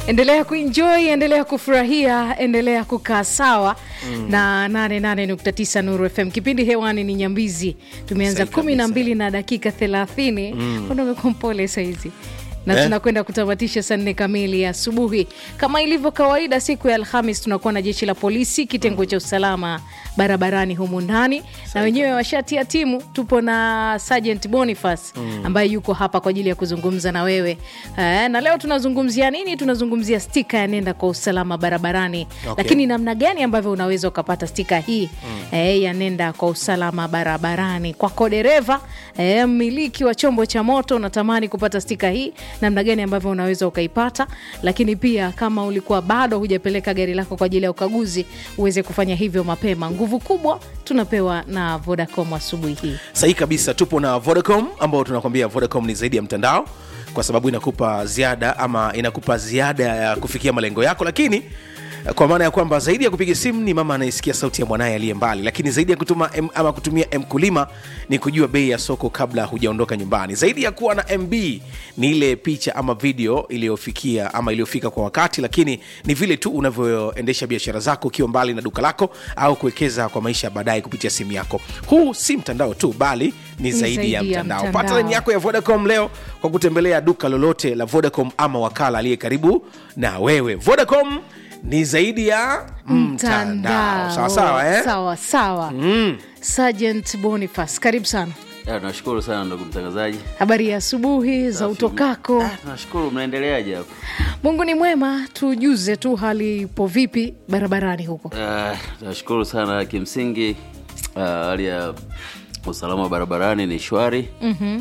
endelea kuenjoy endelea kufurahia endelea kukaa sawa mm. na 88.9 nuru fm kipindi hewani ni nyambizi tumeanza Sahi kumi na kabisa. mbili na dakika thelathini mm. umekuwa mpole saizi na Eh? tunakwenda kutamatisha saa nne kamili ya asubuhi kama ilivyo kawaida siku ya alhamis tunakuwa na jeshi la polisi kitengo cha usalama barabarani humu ndani na wenyewe washatia timu tupo na sergeant boniface ambaye yuko hapa kwa ajili ya kuzungumza na wewe eh, na leo tunazungumzia nini tunazungumzia stika ya nenda kwa usalama barabarani Okay. lakini namna gani ambavyo unaweza ukapata stika hii eh, ya nenda kwa usalama barabarani kwako dereva eh, mmiliki wa chombo cha moto unatamani kupata stika hii namna gani ambavyo unaweza ukaipata lakini pia kama ulikuwa bado hujapeleka gari lako kwa ajili ya ukaguzi uweze kufanya hivyo mapema nguvu kubwa tunapewa na vodacom asubuhi hii sahihi kabisa tupo na vodacom ambao tunakwambia vodacom ni zaidi ya mtandao kwa sababu inakupa ziada ama inakupa ziada ya kufikia malengo yako lakini eh, kwa maana ya kwamba zaidi ya kupiga simu ni mama anayesikia sauti ya mwanaye aliye mbali lakini zaidi ya kutuma M, ama kutumia mkulima ni kujua bei ya soko kabla hujaondoka nyumbani zaidi ya kuwa na mb ni ile picha ama video iliyofikia ama iliyofika kwa wakati lakini ni vile tu unavyoendesha biashara zako ukiwa mbali na duka lako au kuwekeza kwa maisha ya baadaye kupitia simu yako huu si mtandao tu bali ni zaidi, ya mtandao, pata mtandao. laini yako ya vodacom leo kwa kutembelea duka lolote la vodacom ama wakala aliye karibu na wewe vodacom ni zaidi ya mtandao sawa sawa eh? sawa sawa Mm. sergeant boniface karibu sana Ya, tunashukuru sana ndugu mtangazaji. habari ya asubuhi za utokako Ah, tunashukuru mnaendeleaje hapo? mungu ni mwema tujuze tu hali ipo vipi barabarani huko Ah, tunashukuru sana kimsingi ah, hali ya usalama wa barabarani ni shwari. Mhm.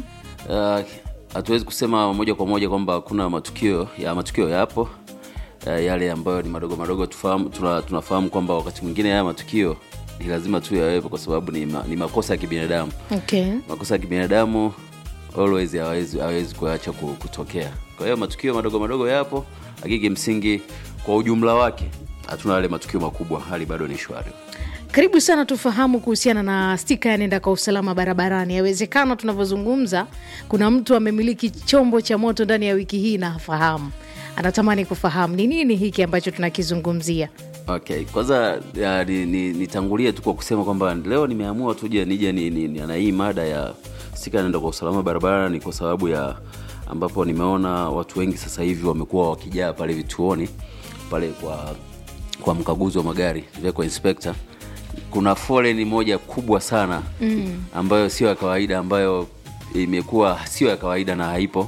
hatuwezi kusema moja kwa moja kwamba hakuna matukio ya matukio yapo Ah, yale ambayo ni madogo madogo tufahamu, tuna, tunafahamu kwamba wakati mwingine haya matukio ni lazima tu yawepo kwa sababu ni, ma, ni makosa ya kibinadamu okay. makosa ya kibinadamu always hawezi hawezi kuacha ku- kutokea kwa hiyo matukio madogo madogo yapo lakini kimsingi kwa ujumla wake hatuna yale matukio makubwa hali bado ni shwari karibu sana tufahamu kuhusiana na stika ya nenda kwa usalama barabarani yawezekana tunavyozungumza kuna mtu amemiliki chombo cha moto ndani ya wiki hii na hafahamu anatamani kufahamu ni nini hiki ambacho tunakizungumzia okay kwanza ya, ni- ni- nitangulie tu kwa kusema kwamba leo nimeamua tuje nije ni, ni, ni, na hii mada ya stika naenda kwa usalama barabarani kwa sababu ya ambapo nimeona watu wengi sasa hivi wamekuwa wakijaa pale vituoni pale kwa kwa mkaguzi wa magari vehicle inspector kuna foleni moja kubwa sana mm. ambayo sio ya kawaida ambayo imekuwa sio ya kawaida na haipo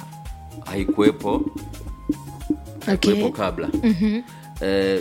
haikuwepo okay. kuwepo kabla mm-hmm. eh,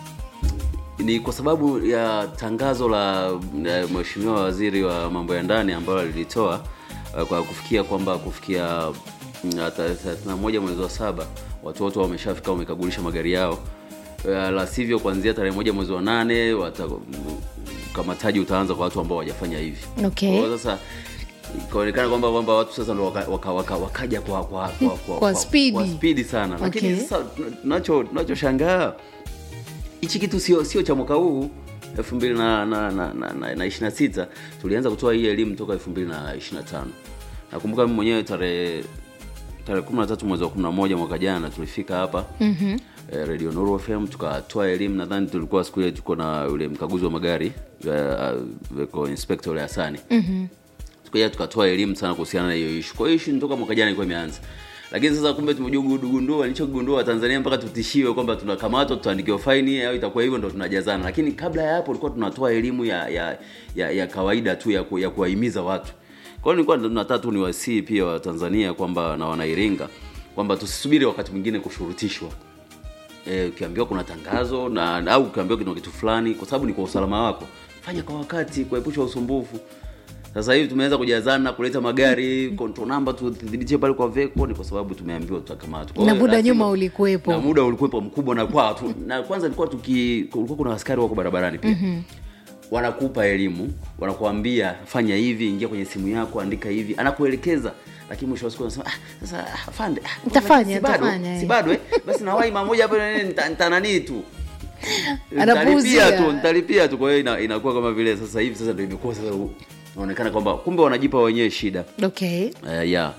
ni kwa sababu ya tangazo la eh, mheshimiwa waziri wa mambo ya ndani ambalo alilitoa eh, kwa kufikia kwamba kufikia mm, tarehe thelathini na moja mwezi wa saba watu wote wameshafika wamekagulisha magari yao eh, la sivyo kuanzia tarehe moja mwezi wa nane wata, ukamataji utaanza kwa watu ambao hawajafanya hivi Okay. Kwa hiyo sasa ikaonekana kwamba kwamba watu sasa ndo waka, waka, waka, wakaja kwa kwa, kwa, kwa, Kwa spidi. kwa spidi sana lakini Okay. sasa tunacho tunachoshangaa hichi kitu sio sio cha mwaka huu elfu mbili na, na, na, na, na, na ishiri na sita tulianza kutoa hii elimu toka elfu mbili na ishiri na tano nakumbuka mimi mwenyewe tarehe tarehe kumi na tatu mwezi wa kumi na moja mwaka jana tulifika hapa mm-hmm. eh, radio Nuru fm tukatoa elimu nadhani tulikuwa siku ile tuko na yule mkaguzi wa magari eh, vehicle inspector yule hasani mm-hmm tukaja tukatoa elimu sana kuhusiana na hiyo ishu kwa hiyo ishu toka mwaka jana ilikuwa imeanza lakini sasa kumbe tumejugundua nilichogundua tanzania mpaka tutishiwe kwamba tunakamatwa tutaandikiwa faini au itakuwa hivyo ndo tunajazana lakini kabla ya hapo tulikuwa tunatoa elimu ya ya, ya, ya kawaida tu ya, ku, ya kuwahimiza watu kwa hiyo nilikuwa nataka tu niwasii pia wa tanzania kwamba na wanairinga kwamba tusisubiri wakati mwingine kushurutishwa Eh, ukiambiwa kuna tangazo na au ukiambiwa kuna kitu fulani kwa sababu ni kwa usalama wako fanya kwa wakati kuepusha usumbufu sasa hivi tumeanza kujazana kuleta magari control number tudhibitie pale kwa veko ni kwa sababu tumeambiwa tutakamatwa Kwa Na hiyo muda lazima- nyuma ulikuwepo. na muda ulikuwepo mkubwa na kwa tu, na kwanza ilikuwa tuki kulikuwa kuna askari wako barabarani pia mm-hmm. wanakupa elimu wanakuambia fanya hivi ingia kwenye simu yako andika hivi anakuelekeza lakini mwisho wa siku anasema ah, sasa ah, afande ah, Nitafanya, si bado, nitafanya, si eh." bado eh basi nawai mara moja hapo nini, nita- nitananii tu Anapuuzia. nitalipia tu nitalipia tu kwa hiyo ina, inakuwa kama vile sasa hivi sasa ndio imekuwa sasa inaonekana kwamba kumbe wanajipa wenyewe shida okay uh, yeah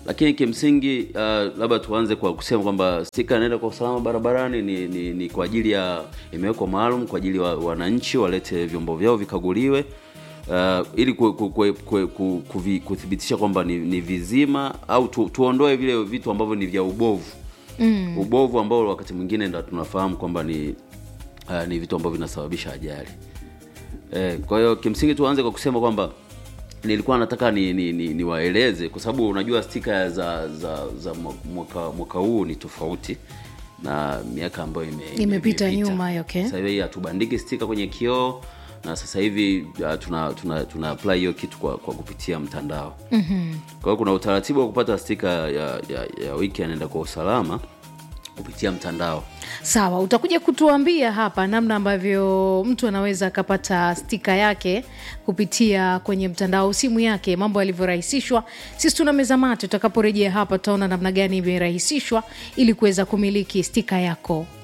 lakini kimsingi uh, labda tuanze kwa kusema kwamba stika inaenda kwa usalama barabarani ni, ni, ni kwa ajili ya imewekwa maalum kwa ajili ya wa, wananchi walete vyombo vyao vikaguliwe uh, ili ku, ku, ku, ku, ku, kuvi, kuthibitisha kwamba ni, ni vizima au tu, tuondoe vile vitu ambavyo ni vya ubovu mm. ubovu ambao wakati mwingine ndo tunafahamu kwamba ni uh, ni vitu ambavyo vinasababisha ajali eh, kwa hiyo kimsingi tuanze kwa kusema kwamba nilikuwa nataka ni, ni, ni, niwaeleze kwa sababu unajua stika za za za mwaka, mwaka huu ni tofauti na miaka ambayo ime, Imepita nyuma, okay. sasa hivi hatubandiki stika kwenye kioo na sasa hivi uh, tuna, tuna, tuna apply hiyo kitu kwa, kwa kupitia mtandao mm-hmm. kwa hiyo kuna utaratibu wa kupata stika ya, ya, ya wiki anaenda kwa usalama kupitia mtandao sawa utakuja kutuambia hapa namna ambavyo mtu anaweza akapata stika yake kupitia kwenye mtandao simu yake mambo yalivyorahisishwa sisi tuna meza mate tutakaporejea hapa tutaona namna gani imerahisishwa ili kuweza kumiliki stika yako